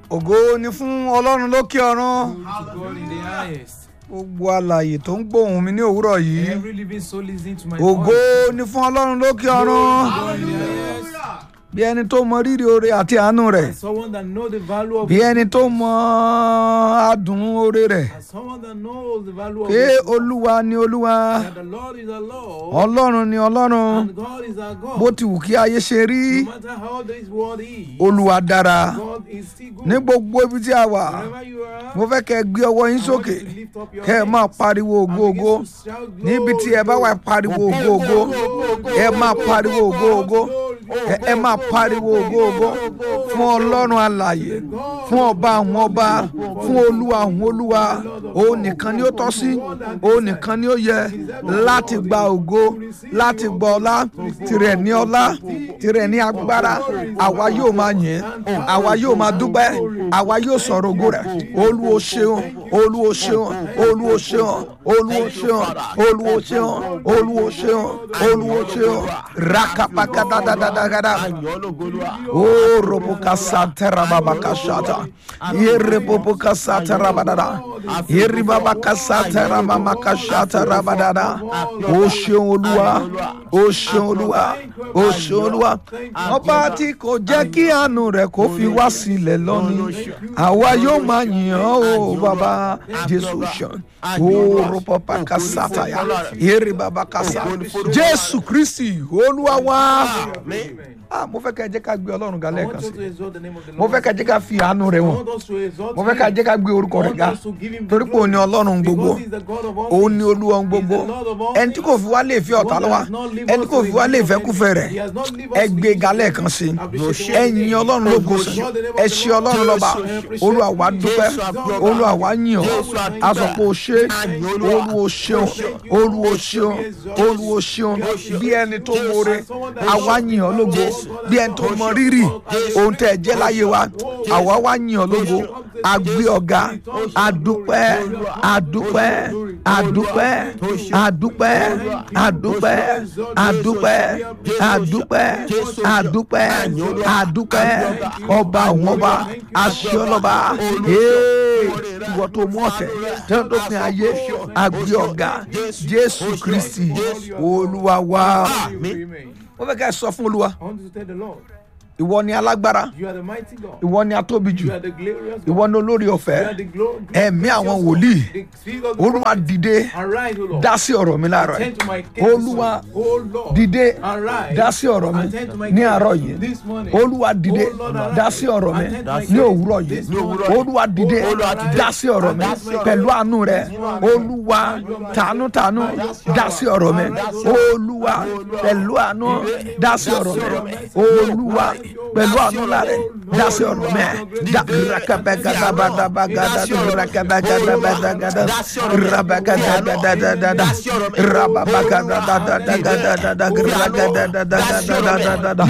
ògo ni fún ọlọ́run lókè ọ̀run to God in the highest. gbogbo alààyè tó ń gbóhùn mi ní òwúrọ̀ yìí Every living soul listening to my ògo voice. ni fún ọlọ́run lókè ọ̀run God in the highest. bí ẹni tó mọ rírì oore àti àánú rẹ̀ As someone that knows the value of bí ẹni tó mọ adùn oore rẹ̀ as someone that knows the value of pé it, olúwa ni olúwa that the Lord is our Lord ọlọ́run ni ọlọ́run and God is our God. bó ti wù kí ayé ṣe rí no matter how this world is, olúwa dára God is still good. ní gbogbo ibi tí a wà Wherever you are, mo fẹ́ kẹ́ ẹ gbé ọwọ́ yín I want sókè you to lift up your kẹ́ ẹ hands máa pariwo and ògo begin ògo to shout níbi tí ẹ bá wà ẹ pariwo ògo ògo ẹ máa pariwo ògo ògo ẹ- ẹ máa pariwo ògo ògo fún ọlọ́run alààyè fún ọba àwọn ọba fún olúwa àwọn olúwa òun nìkan ni ó tọ́ sí òun nìkan ni ó yẹ láti gba ògo láti gba ọlá tirẹ̀ ní ọlá tirẹ̀ ní agbára àwa yóò máa yìn àwa yóò máa dúpẹ́ àwa yóò sọ̀rọ̀ ògo rẹ̀ olúwo ṣeun olúwo ṣeun olúwo ṣeun olúwo ṣeun olúwo ṣeun olúwo ṣeun olúwo ṣeun rakapakadadadadagada. Oh, roboka santera babaka shata. Yere boboka santera badada. Yere babaka santera mamaka shata rabadada. O ṣeun olúwa, o ṣeun olúwa, o ṣeun olúwa. Ọba tí kò jẹ́ kí àánú rẹ̀ kó fi wá sílẹ̀ lónìí. Àwa yóò máa yìn ọ́ o bàbá Jésù ṣeun. O robobaka sataya. Yere babaka sa. Jésù Kristi olúwa wá. Ah, mo fẹ́ kẹ́ ẹ jẹ́ ká gbé ọlọ́run ga I lẹ́ẹ̀kan want sí us to exalt the name of the mo Lord. fẹ́ ká jẹ́ ká fi àánú rẹ̀ I wọ̀n want us to exalt mo fẹ́ ká him. jẹ́ ká gbé orúkọ rẹ̀ ga I want us to give him the torí pé òun ni glory. ọlọ́run gbogbo Because he's the God of all òun ni things. olúwa ohun gbogbo He's the Lord of all ẹni tí kò fi wá lè fi ọ̀tá lọ́wọ́ ẹni tí kò fi wá lè fẹ́kúfẹ́ rẹ̀ ẹ gbé ga lẹ́ẹ̀kan sí ẹ yin ọlọ́run lógo sí ẹ ṣe ọlọ́run lọ́ba olúwa wa dúpẹ́ olúwa wa yìn ọ́ a sọ pé o ṣe olúwo ṣeun olúwo ṣeun olúwo ṣeun bí ẹni tó mọ̀ọ́rẹ́ àwa yìn ọ́ lógo bí ẹni tó mọ rírì ohun tẹ́ ẹ jẹ́ láyé wa àwa wá yìn ọ́ lógo agbé ọ̀gá adúpẹ́ adúpẹ́ adúpẹ́ adúpẹ́ adúpẹ́ adúpẹ́ adúpẹ́ adúpẹ́ adúpẹ́ ọba àwọn ọba aṣọ́lọ́ba ee ìwọ tó mú ọ̀tẹ̀ tẹ́lẹ̀ tó pin ayé agbé ọ̀gá jésù kristi olúwa wa Amen. wọ́n fẹ́ ká ẹ sọ fún olúwa I want you to tell the Lord, ìwọ ni alágbára you are the mighty God. ìwọ ni atóbi jù You are the glorious God. ìwọ ni olórí You ọ̀fẹ́ are the glo- ẹ̀mí gracious àwọn God. wòlíì The spirit of the olúwa prophet. dìde Arise, O Lord. dá sí ọ̀rọ̀ mi láàárọ̀ Attend yìí to my case. olúwa O Lord. dìde Arise. dá sí ọ̀rọ̀ mi Attend to my ní case àárọ̀ yìí This morning. olúwa dìde O Lord, arise. dá sí ọ̀rọ̀ mi Attend to my ní case òwúrọ̀ yìí this morning. olúwa dìde O Lord, arise. dá sí ọ̀rọ̀ mi Attend to my pẹ̀lú case. àánú rẹ olúwa tànútànú dá sí ọ̀rọ̀ mi olúwa pẹ̀lú àánú dá sí ọ̀rọ̀ mi olúwa pẹ̀lú àánú rẹ dá sí ọ̀rọ̀ mi dá rakabẹ́gàdàbàdàbàgàdà rakabẹ́gàdàbàdàgàdà rabẹ́gàdàdàdàdàdà rababagàdàdàdàdàdàdà ragadàdàdàdàdàdà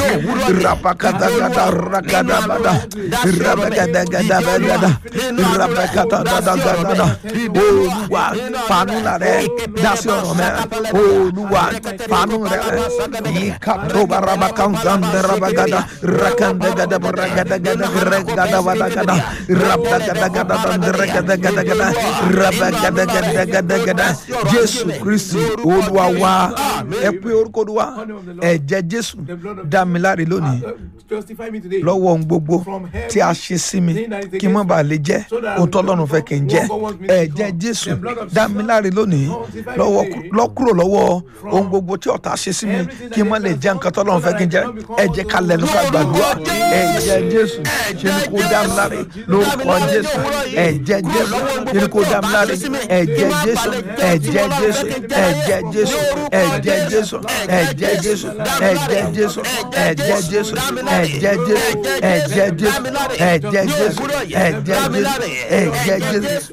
rabakadàgàdàrakadàbàdà rabẹ́gàdàgàdàbàdàdà rabẹ́gàdàdàdàdà olúwa fàánú rẹ dá sí ọ̀rọ̀ mi olúwa fàánú rẹ yìí kàtóba rabakàndàndàrabàgàdà rakandàgàdà ragadagada regadavadagada rabdagadagada regadagada rabagadagadagada jésù kristi olúwa wa ẹ pé orúkọ olúwa ẹ̀jẹ̀ jésù dá mi láre lónìí Justify me today. lọ́wọ́ ohun gbogbo tí a ṣe sí mi kí n má bàa lè jẹ́ ohun tó lọ́run fẹ́ kí n jẹ́ ẹ̀jẹ̀ jésù dá mi láre lónìí lọ́wọ́ lọ́kúrò lọ́wọ́ ohun gbogbo tí ọ̀tá ṣe sí mi kí n má lè jẹ́ nǹkan tó lọ́run fẹ́ kí n jẹ́ ẹ̀jẹ̀ ká lẹ́nu ká gbàdúrà ẹ̀jẹ̀ jésù ṣe ni kó dá mi láre lórúkọ jésù ẹ̀jẹ̀ jésù ṣe ni kó dá mi láre ẹ̀jẹ̀ jésù ẹ̀jẹ̀ jésù ẹ̀jẹ̀ jésù ẹ̀jẹ̀ jésù ẹ̀jẹ̀ jésù ẹ̀jẹ̀ jésù ẹ̀jẹ̀ jésù ẹ̀jẹ̀ jésù ẹ̀jẹ̀ jésù ẹ̀jẹ̀ jésù ẹ̀jẹ̀ jésù ẹ̀jẹ̀ jésù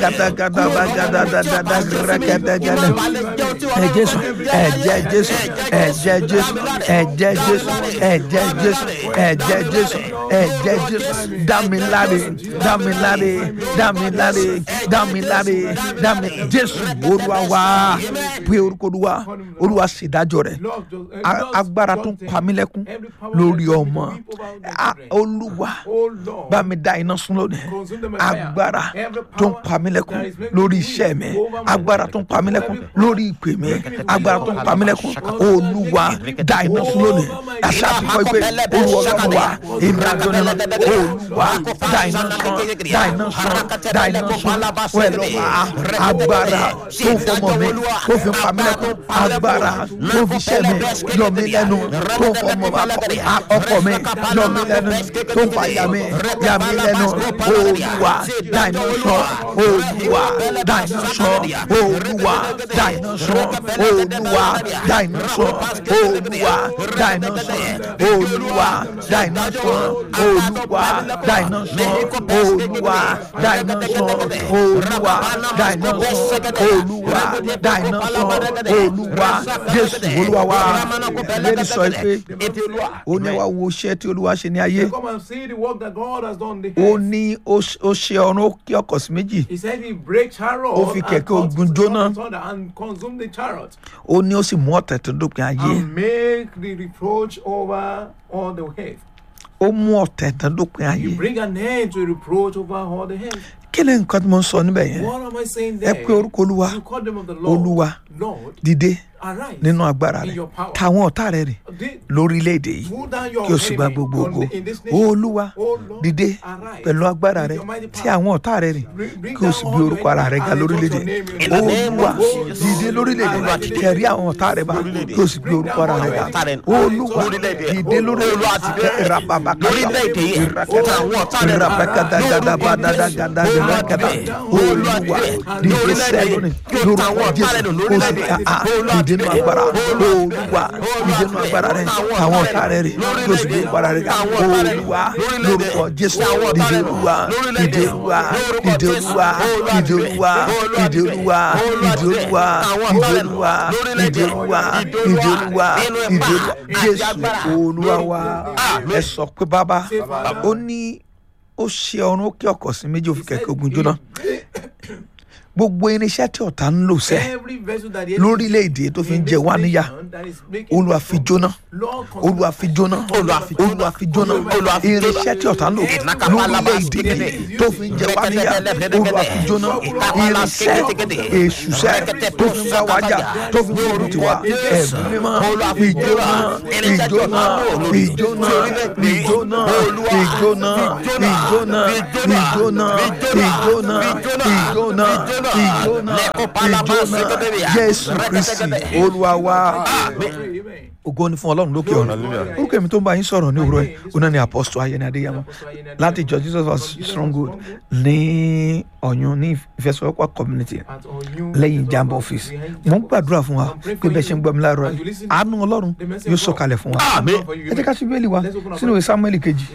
rabakadagadabagadadadada rakadagada ẹ̀jẹ̀ jésù ẹ̀jẹ̀ jésù ẹ̀jẹ̀ jésù ẹ̀jẹ̀ jésù ẹ̀jẹ̀ jésù ẹ̀jẹ̀ jésù ẹ̀jẹ̀ jésù dámiláre dámiláre dámiláre dámiláre dámi jésù olúwa wá pé orúkọ olúwa olúwa ṣèdájọ́ rẹ̀ Lord, just, uh, A- Lord, agbára tó ń Lord, pa mí lẹ́kún every power lórí that is ọmọ weep over the A- children. olúwa Oh Lord, bá mi dá iná sun lónìí consume them by fire. agbára Every tó ń power pa mí lẹ́kún that is making lórí me iṣẹ́ mi weep over my agbára life. tó ń pa mí lẹ́kún Every power lórí ìpè mi making me weep agbára tó ń over pa mí my lẹ́kún life. olúwa dá iná sun lónìí ẹ̀ṣá ti kọ́ pé olúwa ọlọ́run wa èmi àjọ nínú olúwa dá iná sun dá iná sun dá iná sun wẹ́ẹ̀ lọ́wọ́ agbára tó ń fọmọ mi tó fi pa mí lẹ́kún agbára tó fi iṣẹ́ mi yọ mí lẹ́nu tó ń fọmọ ọkọ mi yọ mí lẹ́nu tó ń fa yà mí yà mí lẹ́nu olúwa dá iná sun olúwa dá iná sun olúwa dá iná sun olúwa dá iná sun olúwa dá iná sun olúwa dá iná sun olúwa dá iná sun olúwa dá iná sun olúwa dá iná sun olúwa dá iná sun olúwa jésù olúwa wa lẹ́ni sọ pé ó ní wá wo iṣẹ́ tí olúwa ṣe ní ayé Come and see the work that God has done. in The ó earth. ní ó ṣe- ó ṣe ọ̀run ó kí ọkọ̀ sí méjì He said he break chariot Ó fi and kẹ̀kẹ́ cut ogun the jóná. thunder and consume the chariot ó ní ó sì mú ọ̀tẹ̀ tó dópin ayé and make the reproach over all the earth. ó mú ọ̀tẹ̀ tó dópin ayé You bring an end to reproach over all the earth. kí ni nǹkan tí mo ń sọ níbẹ̀ yẹn What am I saying ẹ there? pé orúkọ olúwa You call them of the Lord. olúwa Lord, dìde arise. nínú agbára in rẹ your power. táwọn ọ̀tá rẹ rìn Did- lórílẹ̀‐èdè yìí Pull down your kí o sì gba enemy gbogbo on ògo the- in this nation. olúwa Oh Lord, dìde arise pẹ̀lú agbára with rẹ your mighty tí power. àwọn ọ̀tá rẹ rìn Bring- bring kí o sì down gbé all orúkọ your ara rẹ enemies ga and lórílẹ̀‐èdè exalt your name in the olúwa name of Jesus. dìde lórílẹ̀‐èdè Olúwa, kẹrí àwọn ọ̀tá rẹ bá kí o sì gbé orúkọ ara rẹ ga olúwa dìde lórílẹ̀‐èdè lórílẹ̀‐èdè yìí táwọn ọ̀tá rẹ̀ olúwa dìde sẹ́yìn lórúkọ jésù kó sì dìde nínú agbára olúwa dìde nínú agbára rẹ àwọn ọ̀tá rẹ rè kí o sì gbé agbára rẹ ga olúwa lórúkọ jésù dìde olúwa dìde olúwa dìde olúwa dìde olúwa dìde olúwa dìde olúwa dìde olúwa dìde olúwa dìde olúwa dìde olúwa jésù olúwa wa ẹ sọ pé bàbá ó ní ó ṣe ọrùn ó kí ọkọ̀ sí méjì ó fi kẹ̀kẹ́ ogun jóná gbogbo irinṣẹ́ tí ọ̀tá ń lò sẹ́ Every vessel that the lórílẹ̀‐èdè tó fi ń jẹ wá níyà olúwa fi jóná olúwa fi jóná olúwa fi jóná irinṣẹ́ tí ọ̀tá ń lò lórílẹ̀‐èdè tó fi ń jẹ wá níyà olúwa fi jóná irinṣẹ́ èṣùṣẹ́ tó fi ń bá wa jà tó fi ń gbógun tiwa ẹ̀mí mímọ́ ìjóná ìjóná ìjóná ìjóná ìjóná ìjóná ìjóná ìjóná ìjóná ìjóná ìjóná jésù kristi olúwa wa ògo ni fún ọlọ́run lókè ọ̀run orúkọ èmi tó ń bá yín sọ̀rọ̀ ní òwúrọ̀ yìí ó náà ní apọ́sítọ̀ ayẹni adéyàmọ́ láti ìjọ jesus was stronghold ní ọ̀yún ní ìfẹsọ̀wọ́pọ̀ community lẹ́yìn jamb office mo ń gbàdúrà fún wa pé bẹ́ẹ̀ ṣe ń gbọ́ mi láàárọ̀ yìí àánú ọlọ́run yóò sọ̀kalẹ̀ fún wa ẹ jẹ́ ká ṣí bẹ́ẹ̀lì wa sínú ìwé samuel kejì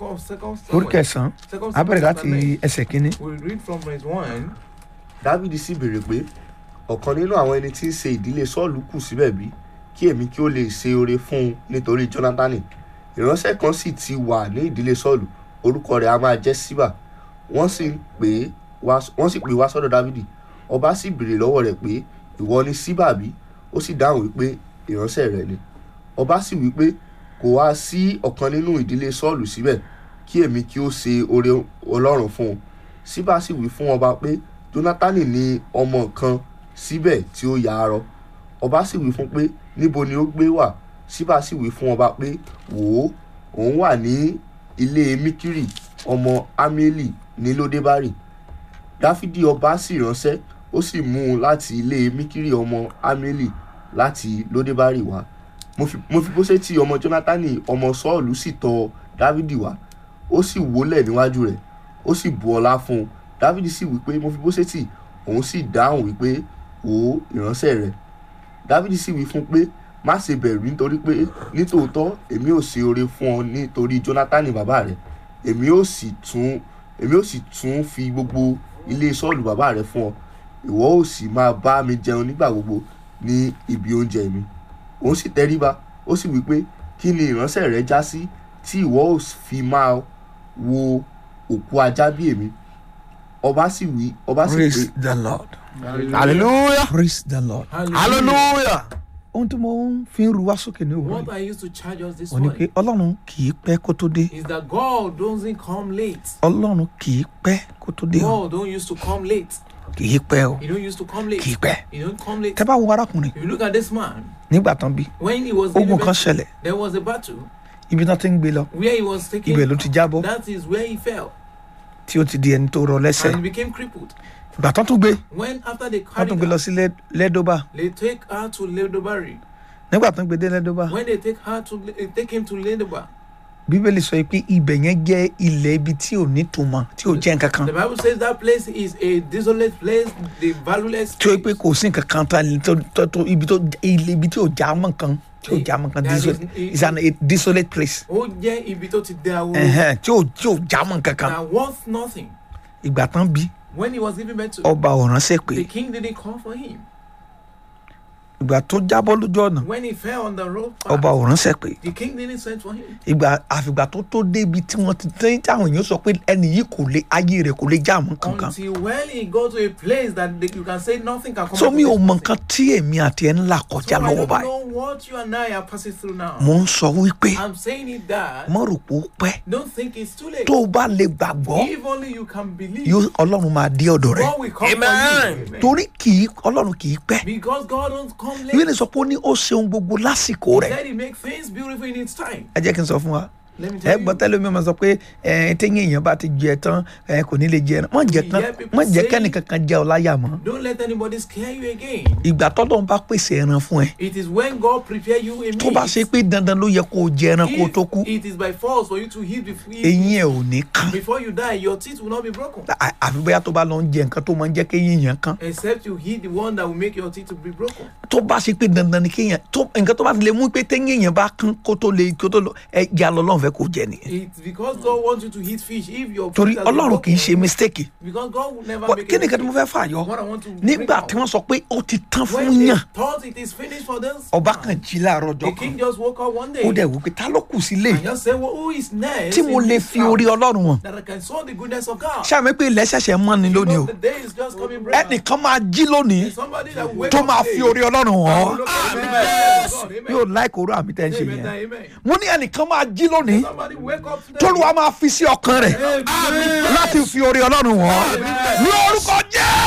orí kẹsàn-án abẹ́rẹ́ láti ẹsẹ̀ kínní We read from verse 1. dávidi sì béèrè pé ọ̀kan nínú àwọn ẹni tí ń ṣe ìdílé sọ́ọ̀lù kù síbẹ̀ bí kí èmi kí ó lè ṣe oore fún un nítorí jónátánì ìránṣẹ́ kan sì ti wà ní ìdílé sọ́ọ̀lù orúkọ rẹ̀ a máa jẹ́ síbà wọ́n sì pè é wá wọ́n sì pè é wá sọ́dọ̀ dávidi ọba sì béèrè lọ́wọ́ rẹ̀ pé ìwọ ni síbà bí ó sì dáhùn wípé ìránṣẹ́ rẹ̀ ni ọba sì wípé kò wá sí ọ̀kan nínú ìdílé sọ́ọ̀lù síbẹ̀ kí èmi kí ó ṣe oore ọlọ́run fún un síbà sì wí fún ọba pé jónátánì ní ọmọ kan síbẹ̀ tí ó ya arọ ọba sì wí fún pé níbo ni ó gbé wà síbà sì wí fún ọba pé wò ó òun wà ní ilé mikiri ọmọ amieli ní lódébárì dáfídì ọba sì ránṣẹ́ ó sì mú un láti ilé mikiri ọmọ amieli láti lódébárì wá mo fi mo fi bóṣẹ́tì ọmọ jónátánì ọmọ sọ́ọ̀lù sì tọ̀ dávidi wá ó sì wólẹ̀ níwájú rẹ̀ ó sì bu ọlá fún un dávidi sì wí pé mo fi bóṣẹ́tì òun sì dáhùn wípé wò ó ìránṣẹ́ rẹ̀ dávidi sì wí fún un pé má ṣe bẹ̀rù nítorí pé nítòótọ́ èmi ò ṣe oore fún ọ nítorí jónátánì bàbá rẹ̀ èmi ò sì tún èmi ò sì tún fi gbogbo ilé sọ́ọ̀lù bàbá rẹ̀ fún ọ ìwọ ò sì máa bá mi jẹun nígbà gbogbo ní ibi oúnjẹ mi òun sì tẹríba ó sì wí pé kí ni ìránṣẹ́ rẹ já sí tí ìwọ ò fi máa wo òkú ajá bí èmi ọba sì wí ọba sì pé praise the lord hallelujah praise the lord hallelujah ohun tí mo ń fi ń ru wá sókè ní What òwúrọ̀ I used to charge us this ò ní pé morning ọlọ́run kì í pẹ́ kó tó dé is that God doesn't come late. ọlọ́run kì í pẹ́ kó tó dé o God don't used to come late. kì í pẹ́ o He don't used to come late. kì í pẹ́ He don't come late. tẹ́ bá wo arákùnrin If you look at this man, nígbà tán bí when he was ogun giving kan birth, ṣẹlẹ̀ there was a battle ibi tán ti ń gbé lọ where he was taking. ibẹ̀ ló ti jábọ́ That is where he fell tí ó ti di ẹni tó rọ lẹ́sẹ̀ and became crippled. ìgbà tán tún gbé When after they wọ́n carried tún gbé lọ her, sí Lẹ́- lẹ́dọ́bà they take her to Ledobari. nígbà tán gbé dé lẹ́dọ́bà When they take her to eh, take him to Ledoba, bíbélì sọ pé ibẹ̀ yẹn jẹ́ ilẹ̀ ibi tí ò ní túmọ̀ tí ò jẹ́ nǹkan kan the Bible says that place is a desolate place, the valueless. tí ó pé place. kò sí nǹkan kan tá tó tó tó ibi tó ilé ibi tí ò já mọ́ nǹkan tí ò já mọ́ nǹkan There is- desolate it's an a desolate place Ó jẹ́ ibi tó ti dẹ ahoro. Ẹ̀hẹ́n, tí ò tí ò já mọ́ nǹkan kan That worth nothing. ìgbà tán bí When he was giving birth to, ọba ò ránṣẹ́ pé the king didn't call for him. ìgbà tó jábọ́ lójú ọ̀nà When he fell on the road, ọba ò ránṣẹ́ pé the king didn't send for him. ìgbà àfìgbà tó tó débi tí wọ́n ti tẹ́yìn táwọn èèyàn sọ pé ẹni yìí kò lè ayé rẹ̀ kò lè já mọ́ kankan Until when he go to a place that they, you can say nothing can come so out mi of ò this mọ person. nǹkan tí èmi àti ẹ̀ ń là kọjá So I lọ́wọ́ don't báyìí know what you and I are passing through now. mo ń sọ wípé I'm saying it that mo rò pé ó pẹ́ don't think it's too late. tó o bá lè gbàgbọ́ If only you can believe, yóò ọlọ́run máa dé ọ̀dọ̀ rẹ̀ God will come Amen. for you. Amen. torí kì í ọlọ́run kì í pẹ́ Because God don't come late. ìwé ni sọ pé ó ní ó ṣeun gbogbo lásìkò rẹ̀ Said he make things beautiful in its time. ẹ jẹ́ kí n sọ fún wa Let me ẹ tell gbọ́ you. tẹ́lẹ̀ mi máa sọ pé ẹ téyín èèyàn bá ti jẹ tán ẹ kò ní lè jẹ ẹran wọ́n jẹ We tán hear people wọ́n jẹ say- kẹ́nìkan kan jẹ ọ láyà mọ́ Don't let anybody scare you again. ìgbà tọ́lọ́run bá pèsè ẹran fún ẹ It is when God prepare you a tó bá meat. ṣe pé dandan ló yẹ kó o jẹ ẹran kó o tó kú If it is by force for you to eat before, eyín ẹ ò ní kán before you die, your teeth will not be broken. À- àfi bóyá tó bá lọ ń jẹ nǹkan tó máa ń jẹ́ kéyìn yẹn kán Except you eat the one that will make your teeth to be broken. tó bá ṣe pé dandan ni kéèyàn tó nǹkan tó bá ti lè mú pé téyín èèyàn bá kán kó tó lè kó tó lọ ẹ jẹ́ alọ́lọ́run fẹ́ kó jẹ nìyẹn It's because God wants you to eat fish. If your torí teeth has been ọlọ́run kì í ṣe broken, mistake Because God will never But make kí a ni nǹkan tí mo mistake. fẹ́ fà yọ What I want to bring nígbà out. tí wọ́n sọ pé ó ti tán When fún they yàn thought it is finished for them, ọba kan jí láàárọ̀ the ọjọ́ king kan just woke up one day ó dẹ̀ wò pé ta ló kù sílé and just said, well, who is next tí mo in lè this fi house orí ọlọ́run hàn that I can show the goodness of God? ṣáà mi pé ilẹ̀ ṣẹ̀ṣẹ̀ mọ́ ni lónìí o Because the day is just coming bright. ẹnìkan máa jí lónìí Somebody that will wake tó up máa today fi orí ọlọ́run hàn ọ́ and look at the goodness of God. Amen. yóò láìkó orú àmì tẹ́ ń ṣe Amen. yẹn Amen. mo ní ẹnìkan máa jí lónìí Somebody wake up today. tólúwa máa fi sí ọkàn rẹ̀ láti fi orí ọlọ́run hàn ọ́ ní orúkọ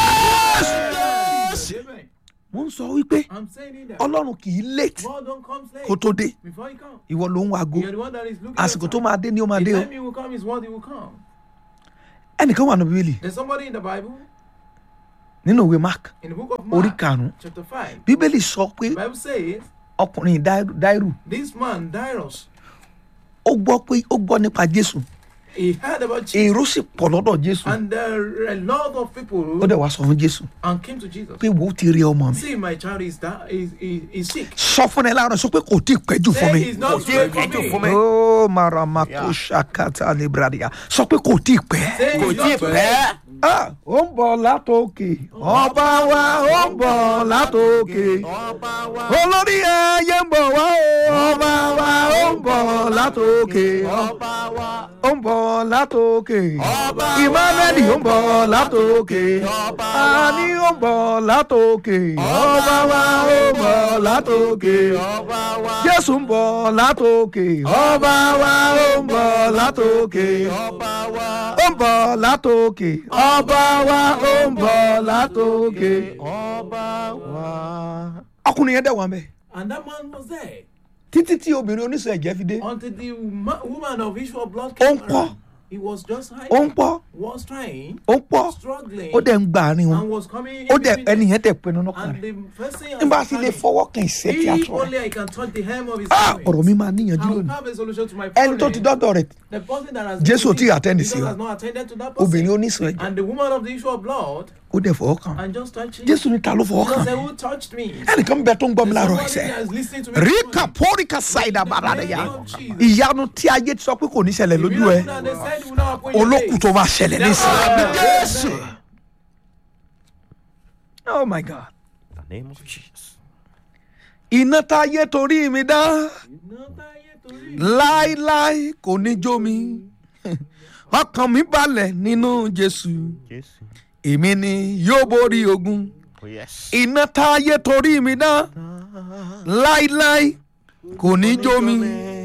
jésù. Amen. mo ń sọ wípé I'm saying it that ọlọ́run kì í late God don't come kó late tó dé before he comes. ìwọ ló ń wago You're the one that is looking àsìkò at tó time. máa dé ni ó máa The dé o time he will come is what he will come. ẹnìkan wà ní bíbélì There's somebody in the Bible, nínú ìwé mark in the book of orí Mark, karùnún chapter 5, bíbélì sọ pé the Bible says, ọkùnrin Dáírù- dáírù this man, Dairos, ó gbọ́ pé ó gbọ́ nípa jésù he heard about Jesus, èrò sì pọ̀ lọ́dọ̀ jésù and there are a lot of people ó dẹ̀ wá sọ fún jésù and came to Jesus. pé wò ó ti rí ọmọ mi See, my child is, da- is, is, is sick. sọ fún ẹ láàárọ̀ sọ pé kò tí ì pẹ́jù fún Say mi. he's not tí good ì pẹ́ jù fún for mi. me. ó maramako ṣakata libradia sọ pé kò tí ì pẹ́. Say kò he's tí ì not too pẹ́ late. Ah, ó ń bọ̀ látòkè ọba wa ó ń bọ̀ látòkè ọba wa olórí ẹyẹ ń bọ̀ wá o ọba wa ó ń bọ̀ látòkè ọba wa ó ń bọ̀ látòkè Ọba wa emmanuel ó ń bọ̀ látòkè Ọba wa ani ó ń bọ̀ látòkè ọba wa ó ń bọ̀ látòkè ọba wa jésù ń bọ̀ látòkè ọba wa ó ń bọ̀ látòkè ọba wa ó ń bọ̀ látòkè ọba wa ó ń bọ̀ látòkè ọba wa. ọkùnrin yẹn dẹ̀ wà mẹ́ And that man was there títí tí obìnrin oníṣẹ́ ẹ̀jẹ̀ fi dé until the ma- woman of issue of blood Ó came ń pọ̀. around. He was just ó ń hiding, pọ̀ was trying, ó ń pọ̀ struggling, ó dẹ̀ ń gba àárín wọn and was coming ó in dẹ̀ between ẹni them. yẹn tẹ̀ pinnu lọ́kàn And rẹ̀ the first thing I nígbà was tí lè planning, fọwọ́ kan ìṣẹ́ tí a if tọ̀ rẹ̀ only I can touch the hem of his ah garment, ọ̀rọ̀ mi máa níyànjú I will lónìí have a solution to my ẹni tó problem. ti dọ́dọ̀ rẹ̀ The person that has Jésù ò been tí ì attend Jesus sí o. has not attended to that person. obìnrin oníṣẹ́ ẹ̀jẹ̀ And the woman of the issue of blood ó dẹ̀ fọwọ́ kan and just touching. jésù ní ta ló fọwọ́ Jesus kan said, Who touched me? ẹnìkan bẹ tó ń gbọ́ mi láàárọ̀ Somebody ẹsẹ̀ that is listening to me. ríkà pọ́ríkà ṣáìdà bàràdàyà ìyanu tí ayé ti sọ pé kò ní ṣẹlẹ̀ lójú ẹ olókùn tó máa ṣẹlẹ̀ nísìnyí jésù oh my god the name of jesus. iná táyé torí mi dá iná táyé torí láíláí kò ní jó mi ọkàn mi balẹ̀ nínú jésù Jésù. èmi ni yóò borí ogun Oh yes. iná táyé torí mi dá láíláí kò ní jó mi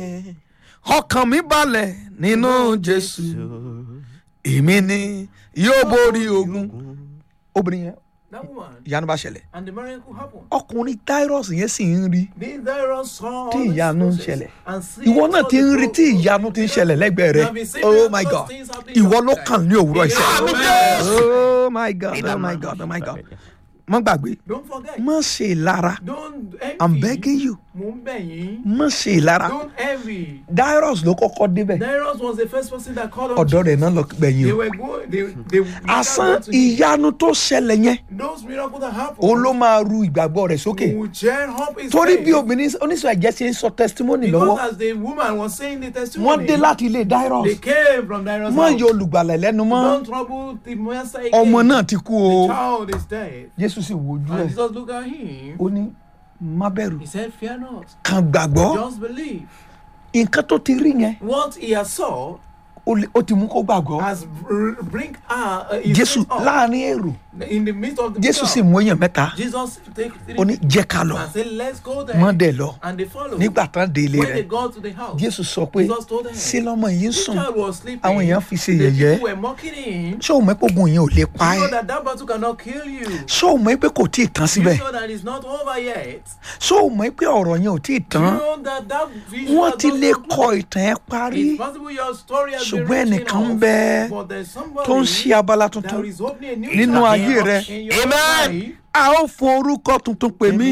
ọkàn mi balẹ̀ nínú jésù èmi ni yóò borí ogun obìnrin yẹn that woman ìyanu bá ṣẹlẹ̀ and the miracle happened. ọkùnrin Tyrus yẹn sì ń rí This Dairon saw tí all these ìyanu ń process ṣẹlẹ̀ and see ìwọ náà all ti the ń rí tí progress. ìyanu ti ń ṣẹlẹ̀ lẹ́gbẹ̀ẹ́ rẹ You have been seeing oh all my those god things happening ìwọ ló outside. kàn ní òwúrọ̀ Yes, iṣẹ́ amen. oh my god oh my god oh my god má gbàgbé Don't forget. má ṣe ìlara Don't envy. i'm begging you Mo ń bẹ̀ yín. má ṣe ìlara Don't envy. Dyrus ló kọ́kọ́ débẹ̀ Dairon was the first person that called on ọ̀dọ́ rẹ̀ Jesus. náà lọ gbẹ̀yìn They o were going. They they. àsán to him. ìyanu tó ṣẹlẹ̀ yẹn Those miracles that happened. òun ló máa ru ìgbàgbọ́ rẹ̀ sókè Will cheer up his torí faith. bí obìnrin oníṣòwò ẹ̀jẹ̀ ṣe ń sọ testimony Because lọ́wọ́ as the woman was saying the wọ́n testimony. dé láti ilé Dyrus They came from Dairon's mọ house. yọ olùgbàlà lẹ́nu mọ́ Don't trouble the master again. ọmọ náà ti kú o The child is dead. Jésù sì wojú And ẹ̀ Jesus looked at him. ó ní má bẹ̀rù He said, Fear not. kàn gbàgbọ́ Just believe. nǹkan tó ti rí yẹn What he has saw ó lè- ó ti mú kó gbàgbọ́ has br- bring her uh, his Jésù faith up. láàrin èrò in the midst of the Jésù sì crowd. mú èèyàn mẹ́ta Jesus take three ó ní jẹ́ ká lọ and say, Let's go there. mọ́ dẹ̀ lọ And they follow. nígbà tán dé ilé when rẹ̀ they got to the house, Jésù sọ pé Jesus told them, sí lọ́mọ yìí ń the sùn child was sleeping. àwọn èèyàn fi ṣe the yẹ̀yẹ́ people were mocking him. ṣé o mọ̀ pé ogun yẹn ò lè pa You know ẹ́ that that battle cannot kill you. ṣé o mọ̀ pé kò tí ì tán You síbẹ̀ know that it's not over yet. ṣé o mọ̀ pé ọ̀rọ̀ yẹn ò tí ì You tán know that that vision wọ́n has ti not lè concluded. kọ ìtàn ẹ̀ parí It's possible your story has been ṣùgbọ́n written ẹnìkan ń off, bẹ but there's somebody tó ń ṣí abala that tuntun is opening a new nínú chapter ayé rẹ. in your Amen. life. a ó fún orúkọ tuntun pè mí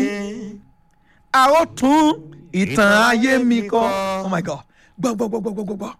a ó tún ìtàn ayé mi kọ oh my god gbọ́ gbọ́ gbọ́ gbọ́ gbọ́ gbọ́ gbọ́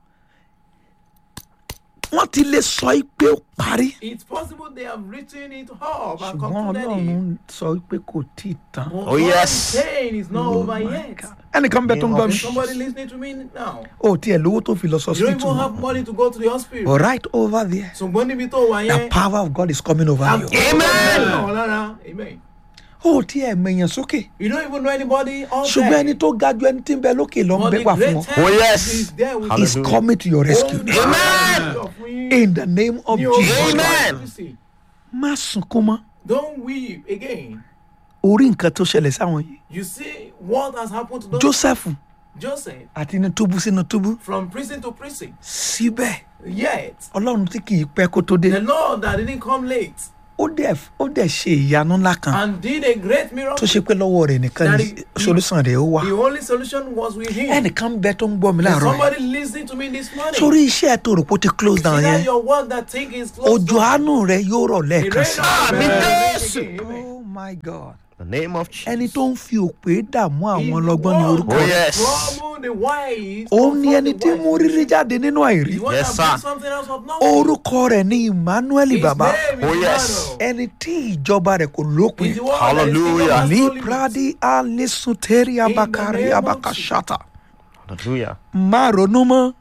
wọ́n ti lè sọ í pé ó parí It's possible they have written it up and ṣùgbọ́n concluded ọlọ́run it. sọ í pé kò tí ì tán But Oh, God yes. is saying it's not over yet. ẹnìkan bẹ tó ń gbọ́ mi Is somebody listening to me now? ó tiẹ̀ lówó tó fi lọ sọ You don't síbítù even have money to go to the hospital. but right over there ṣùgbọ́n níbi tó wà the yẹn. power of God is coming over you Amen. Lára. Amen. ó tiẹ̀ mẹ̀yàn sókè You don't even know anybody out ṣùgbọ́n there. ẹni tó ga ju ẹni tí ń bẹ lókè lọ ń But bẹ the wà fún ọ greatest Oh, yes. is there with is Hallelujah. coming to your rescue Amen. in the name of Jesus Amen. má sunkún mọ́ Don't weep again. orí nǹkan tó ṣẹlẹ̀ sáwọn yìí You see what has happened to those Joseph Joseph àti inú túbú sínú túbú from prison to prison. síbẹ̀ Yet ọlọ́run tí kì í pẹ́ kó tó dé the Lord that didn't come late ó dẹ̀ ó dẹ̀ ṣe ìyanu ńlá kan and did a great tó miracle. ṣe pé lọ́wọ́ rẹ̀ nìkan ni That he- solúsàn rẹ̀ ó wà The only solution was with him. ẹnìkan bẹ tó ń gbọ́ mi There's láàárọ̀ yìí somebody listening to me this morning. sórí iṣẹ́ tó rò pé ó ti close down See yẹn that your work that thing is closed òjò down. àánú rẹ̀ yóò rọ̀ The lẹ́ẹ̀kan rain sí of Amen. God. Amen. Amen. oh my god The name of Jesus. ẹni tó ń fi òpè dààmú àwọn He's ọlọ́gbọ́n ní the one orúkọ Oh, rẹ̀ yes. Trouble the wise. òun ni confront ẹni the tí wise. mú rírí jáde nínú àìrí The one Yes, that brings sir. something else of nothing. orúkọ rẹ̀ ní Emmanuel His bàbá name is Oh, yes. Emmanuel. ẹni tí ìjọba rẹ̀ kò lópin He's the one that is Hallelujah. king of our ní soul pradi alisuteri abakari name of abakashata Hallelujah. má ronú mọ́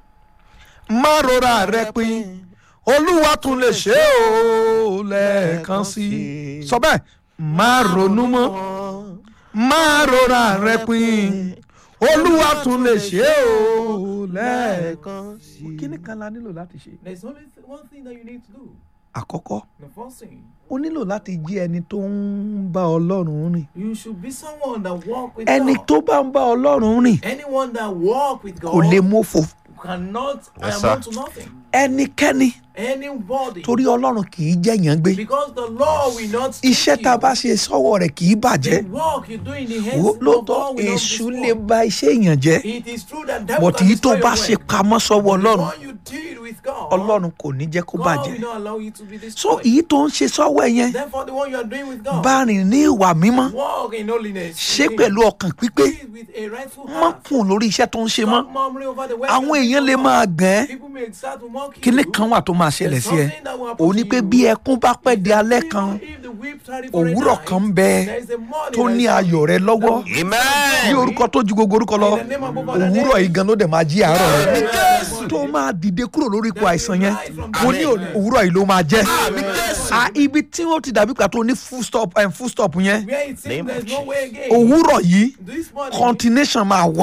má rora rẹ pin olúwa tún lè ṣe é o lẹ́ẹ̀kan sí i sọ bẹ́ẹ̀ má ronú mọ́ má rora rẹ pin olúwa tún lè ṣe é o lẹ́ẹ̀kan sí i. kíní kan la nílò láti ṣe. There's only th- one thing that you need to do. àkọ́kọ́ The first thing, o nílò láti jí ẹni tó ń bá ọlọ́run rìn you should be someone that walk with ẹni God. tó bá ń bá ọlọ́run rìn Anyone that walk with God kò lè mófo cannot Yes, amount sir. to nothing. ẹnikẹ́ni Anybody. torí ọlọ́run kì í jẹ̀yàn gbé Because the law will not teach iṣẹ́ tá a bá ṣe sọ́wọ́ rẹ̀ kì í bàjẹ́ The work you do in the hands Wo- of lóòótọ́ God will not èṣù be lè small. ba iṣẹ́ èèyàn jẹ́ It is true that devil bọ̀tí can yìí tó destroy bá your ṣe work. pamọ́ sọ́wọ́ The ọlọ́run one you did with God, ọlọ́run kò ní jẹ́ kó God bàjẹ́ will not allow you to be so destroyed. èyí tó ń ṣe sọ́wọ́ ẹ̀ yẹn Therefore, the one you are doing with God, bá rìn ní ìwà mímọ́ walk in holiness. ṣe with pẹ̀lú ọkàn pípé Him. With a rightful má heart. kùn lórí iṣẹ́ tó ń ṣe mọ́ Stop murmuring over the work àwọn you're èèyàn doing lè for máa God. gàn ẹ́ People may start to mock you. kíní kan wà tó máa ṣẹlẹ̀ sí ẹ òun ni pé bí ẹkún bá pẹ́ di alẹ́ kan If the whip tarry for a òwúrọ̀ night, kan ń bẹ there is a morning tó that ní is ayọ̀ rẹ lọ́wọ́ ní Amen. orúkọ tó ju gbogbo orúkọ lọ òwúrọ̀ yìí gan ló dẹ̀ máa jí àárọ̀ rẹ tó máa dìde kúrò lórí ipò àìsàn yẹn mo ní òwúrọ̀ yìí ló máa jẹ́ a ibi tí wọ́n ti dàbí pàtó ní full stop um, full stop yẹn Where it seems Name there's of no way again. òwúrọ̀ yìí This morning, continuation máa wà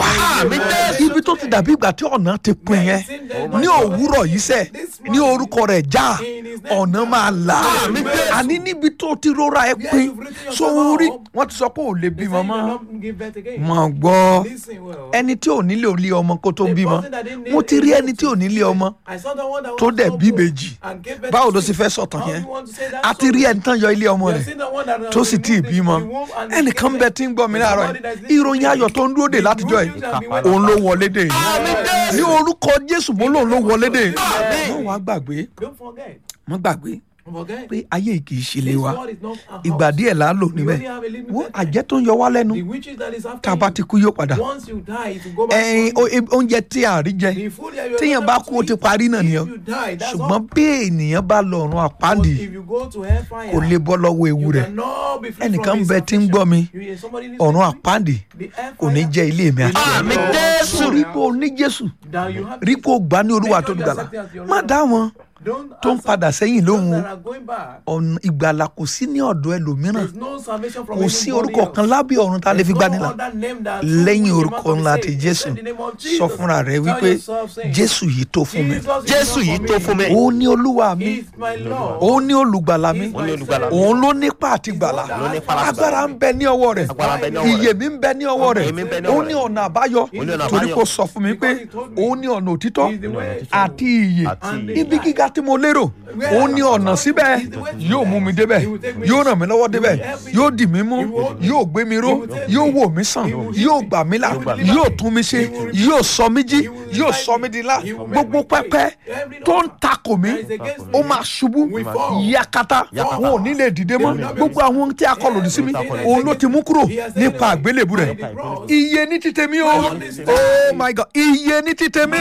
ibi tó ti dàbí ìgbà tí ọ̀nà ti pin yẹn ní òwúrọ̀ yìí sẹ̀ ní orúkọ rẹ̀ já ọ̀nà máa là àní níbi tó ti rọra ẹ pin sórí wọ́n ti sọ pé ò lè they say bímọ you mọ́ cannot give birth again. mọ̀ gbọ́ Listen well. ẹni tí ò nílé olé ọmọ kó tó The bímọ person that didn't need mo ti rí a ẹni tí ò nílé ọmọ I saw the one that tó was dẹ̀ so bí poor ìbejì and gave birth báwo to ló sì twins. fẹ́ sọ̀tàn How yẹn do you want to say that a ti rí ẹni tán yọ ilé ọmọ You have rẹ̀ seen the one that tó sì tí ì removed bímọ the womb and ẹnìkan gave bẹ birth. tí ń gbọ́ mi There's láàárọ̀ somebody that's yìí listening ìròyìn to ayọ̀ me. tó ń dúró dè The látijọ́ good yìí news that we went òun ló about. wọlé dè yìí ní orúkọ jésù mo lòun ló wọlé dè wọ́n wá gbàgbé Don't forget. wọ́n gbàgbé Forget. pé ayé yìí kì í ṣe ilé This wa world is not a ìgbà house. díẹ̀ là á lò We níbẹ̀ only have a limited wọ́n time. àjẹ́ tó ń yọ wá lẹ́nu The witches that is after tá a bá you, ti kú yóò padà once you die, it will go back ẹyin on you. oúnjẹ tí a rí jẹ The food that you are téèyàn not bá able kú ó to ti eat, parí náà if nìyẹn you die, that's ṣùgbọ́n all. bí ènìyàn bá lọ ọ̀run But àpáàdì if you go to hellfire, kò lè bọ́ lọ́wọ́ ewu you rẹ̀ cannot be free ẹnìkan from his bẹ tí ń affliction. gbọ́ mi You hear somebody listening ọ̀run to me? àpáàdì The kò ní hellfire jẹ́ ilé mi àti Àmín ẹ̀mí. Jésù. rí pé o ní jésù that you have rí pé o gbà ní olúwa tó Make sure you dùgbàlà accept it as your má Lord. dá wọn Don't tó ń answer padà sẹ́yìn those lóhùn that are going back. ọ̀nà ìgbàlà kò sí ní ọ̀dọ̀ ẹlòmíràn There's no salvation from kò sí anybody orúkọ else. kan lábẹ́ ọ̀run tá a lè fi There's gbani no là other name that lẹ́yìn you orúkọ can ńlá say. ti jésù Say the name of sọ Jesus. fúnra rẹ Tell wípé yourself, say, jésù yìí tó fún mi Jesus is Jésù enough yìí for tó me. fún mi. òun ní olúwa mi He's my Lord. òun ní olùgbàlà mi He's my Ó ní olùgbàlà mi. Savior. òun ló nípa àti gbàlà Ló nípa láti agbára ń bẹ ní ọwọ́ rẹ̀ Agbára ń bẹ ní ọwọ́ rẹ̀. ìyè mi ń bẹ ní ọwọ́ rẹ̀ Ìyè mi ń bẹ ní ó ọwọ́ ní rẹ̀. ọ̀nà àbáyọ Ó ní ọ̀nà torí àbáyọ. kò sọ fún mi pé Because he told me. òun ní ọ̀nà òtítọ́ He's the way. àti ìyè Àti And ìyè. ibi gíga tí mo lérò òun ní ọ̀nà síbẹ̀ yóò mú mi débẹ̀ yóò ràn mí lọ́wọ́ débẹ̀ yóò dì mí mú yóò gbé mi ró yóò wò mí sàn yóò gbà mí là yóò tún mi ṣe yóò sọ mí jí yóò sọ mí di ńlá gbogbo pẹpẹ tó ń takò mí ó máa ṣubú yakata wọn ò ní lè dìde mọ́ gbogbo àwọn ohun tí a kọ lòdì sí mi òun ló ti mú kúrò nípa àgbélébù rẹ̀ iye ní ti tèmi o oh my god iye ní ti tèmi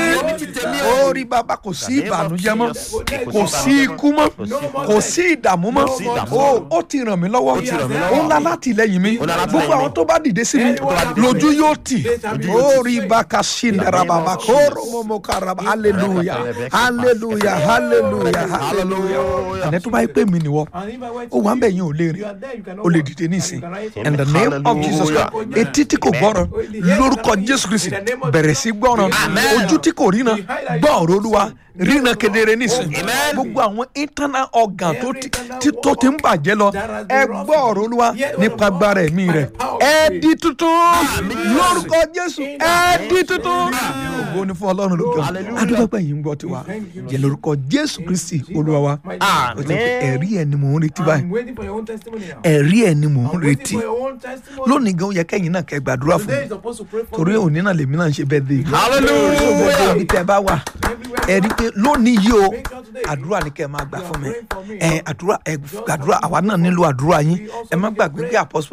ó rí bàbá kò sí ìbànújẹ́ mọ́ kò sí ikú mọ́ kò sí ìdààmú mọ́ ó ó ti ràn mí lọ́wọ́ ó ń la láti lẹ́yìn mi gbogbo àwọn tó bá dìde sí mi lójú yóò tì ó rí bàkà sí ndara bàbá kó romomo karaba hallelujah hallelujah hallelujah hallelujah ẹni tó bá yẹ pé mi nìwọ And if I went ó to wà ń bẹ̀ you, yín ò lè you rìn are there, you cannot o lè walk. dìde And you nísìn can rise in the name of jesus christ etí tí kò gbọ́ràn lórúkọ jésù kristi bẹ̀rẹ̀ sí gbọ́ràn ojú tí kò ríran gbọ́ ọ̀rọ̀ olúwa ríran kedere nísìn gbogbo àwọn internal organ tó ti tí- tó ti ń bàjẹ́ lọ ẹ gbọ́ ọ̀rọ̀ olúwa nípa agbára ẹ̀mí rẹ̀ ẹ di tuntun lórúkọ jésù ẹ di tuntun ògo ni fún ọlọ́run lókè ọ̀run adúgbò yìí ń gbọ́ tiwa jẹ́ lórúkọ jésù kristi olúwa wa ó ti pé ẹ̀rí ẹ̀ ni mò ń retí báyìí I'm waiting for your own testimony now. ẹ̀rí ẹ̀ ni mò ń I'm retí waiting for your own testimony. lónìí gan ó yẹ kẹ́yìn náà kẹ́ gbàdúrà fún Today mi is supposed to pray for torí me. òní náà lèmi náà ń ṣe bẹ́ẹ̀ dé Hallelujah. so gbogbo ibi tẹ́ ẹ bá wà Everywhere ẹ rí i pé lónìí yìí o Make sure today àdúrà ni kẹ́ ẹ máa gbà you are fún mi praying for me. ẹ àdúrà ẹ gbàdúrà àwa náà nílò àdúrà yín ẹ má gbàgbé pé àpọ́sítọ̀